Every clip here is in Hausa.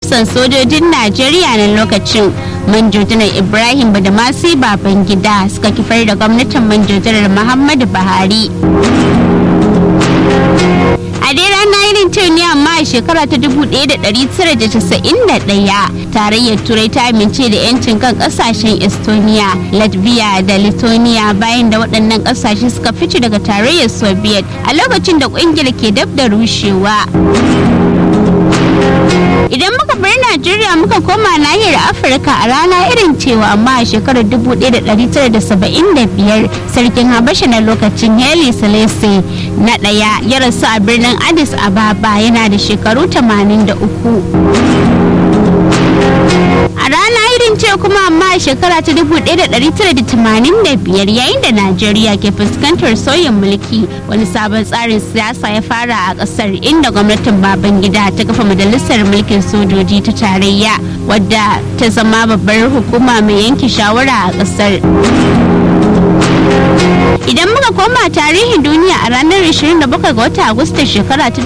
hafsan sojojin najeriya na lokacin manjojinar ibrahim badamasi babangida suka kifar da gwamnatin manjojinar muhammadu buhari a dai rana irin ta ne amma a shekara ta 1991 tarayyar turai ta amince da yancin kan kasashen estonia latvia da lithuania bayan da waɗannan ƙasashe suka fice daga tarayyar soviet a lokacin da ƙungiyar ke dab da rushewa idan muka bar najeriya muka koma nahiyar afirka a rana irin cewa amma a shekarar 1975 sarkin habasha na lokacin heli selese na ɗaya ya rasu a birnin addis ababa yana da shekaru 83 a rana irin ce kuma amma a shekara ta 1985 yayin da najeriya ke fuskantar sauyin mulki wani sabon tsarin siyasa ya fara a kasar inda gwamnatin babangida ta kafa majalisar mulkin sojoji ta tarayya wadda ta zama babbar hukuma mai yanke shawara a kasar idan muka koma tarihin duniya a ranar 27 ga watan agusta shekara ta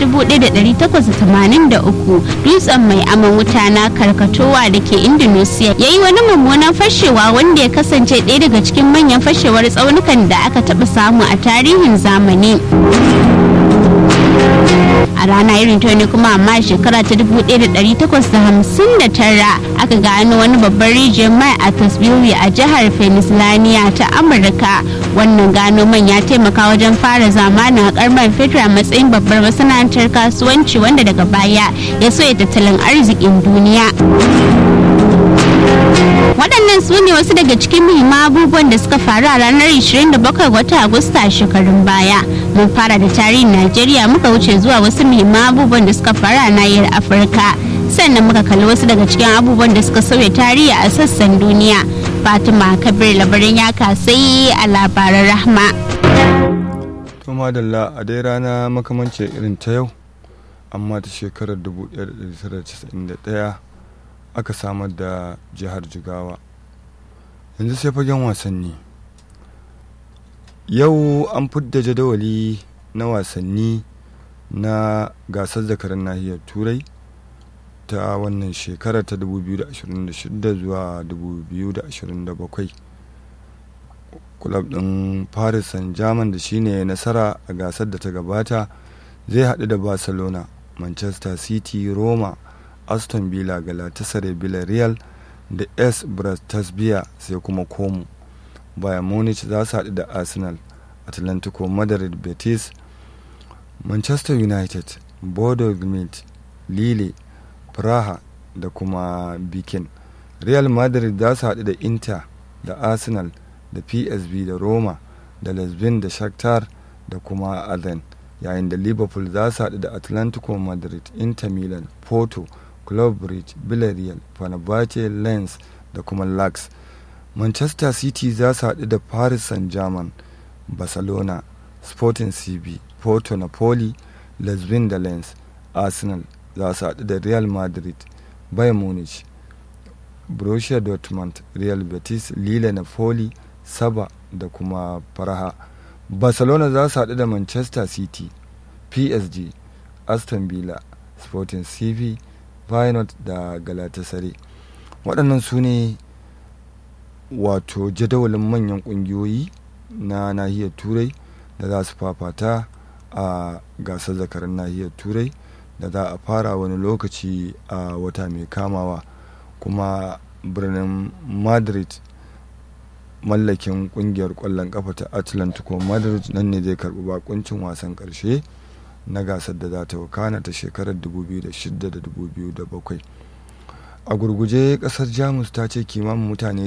1883 dutsen mai aman wuta na karkatowa da ke indonesia ya yi wani mummunan fashewa wanda ya kasance ɗaya daga cikin manyan fashewar tsaunukan da aka taɓa samu a tarihin zamani a rana irin ta ne kuma amma shekara ta 1859 aka gano wani babban rijiyar mai a tasbiri a jihar pennsylvania ta amurka wannan gano man ya taimaka wajen fara zamanin haƙar man fetur a matsayin babbar masana'antar kasuwanci wanda daga baya ya soya tattalin arzikin duniya waɗannan su ne wasu daga cikin muhimman abubuwan da suka faru a ranar 27 watan agusta a shekarun baya mun fara da tarihin najeriya muka wuce zuwa wasu muhimman abubuwan da suka faru a nahiyar afirka sannan muka kalli wasu daga cikin abubuwan da suka sauya tarihi a sassan duniya fatima kabir labarin ya kasai a labaran rahma to madalla a dai rana makamancin irin ta yau amma ta shekarar 1991 aka samar da jihar jigawa yanzu sai fagen wasanni yau an fidda jadawali na wasanni na gasar zakarar nahiyar turai ta wannan shekara ta 2026 zuwa 2027 kulab ɗin paris saint germain da shine nasara a gasar da ta gabata zai haɗu da barcelona manchester city roma aston villa galatasaray villarreal da s brastasbia sai kuma como bayan munich za su haɗu da arsenal atlantico madrid betis manchester united bodo gmit lille praha da kuma bikin real madrid za su haɗu da inter da arsenal da psv da roma da lesbin da shakhtar da kuma aden yayin da liverpool za su haɗu da atlantico madrid inter milan porto club bridge villarreal fenerbahce lens da kuma lax manchester city za su haɗu da paris saint-germain barcelona sporting cb porto napoli lesbin da lens arsenal za su haɗu da real madrid bayern munich borussia dortmund real betis lille napoli saba da kuma faraha barcelona za su haɗu da manchester city psg aston villa sporting cv Feyenoord da Galatasaray waɗannan su ne wato jadawalin manyan ƙungiyoyi na nahiyar turai da za su fafata a gasar zakarar nahiyar turai da za a fara wani lokaci a wata mai kamawa kuma birnin madrid mallakin kungiyar kwallon kafa ta atlantico madrid nan ne zai karbi bakuncin wasan karshe na gasar da za ta wakana ta shekarar 2006 da 2007 a gurguje kasar jamus ta ce kimanin mutane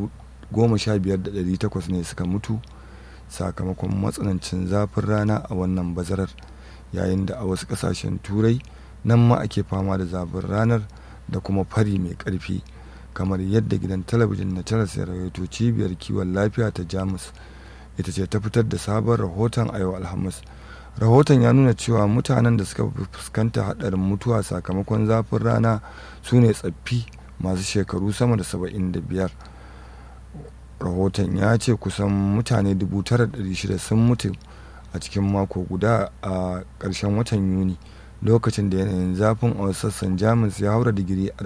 15,800 ne suka mutu sakamakon matsanancin zafin rana a wannan bazarar yayin da a wasu kasashen turai nan ma ake fama da zafin ranar da kuma fari mai karfi kamar yadda gidan talabijin na taras ya rawaito cibiyar kiwon lafiya ta jamus ita ce ta fitar da sabon rahoton a yau alhamis rahoton ya nuna cewa mutanen da suka fuskanta hadarin mutuwa sakamakon zafin rana su ne tsaffi masu shekaru sama da 75 rahoton ya ce kusan mutane 9,600 sun mutu a cikin mako guda a ƙarshen watan yuni lokacin da yanayin zafin a sassan jamus ya haura digiri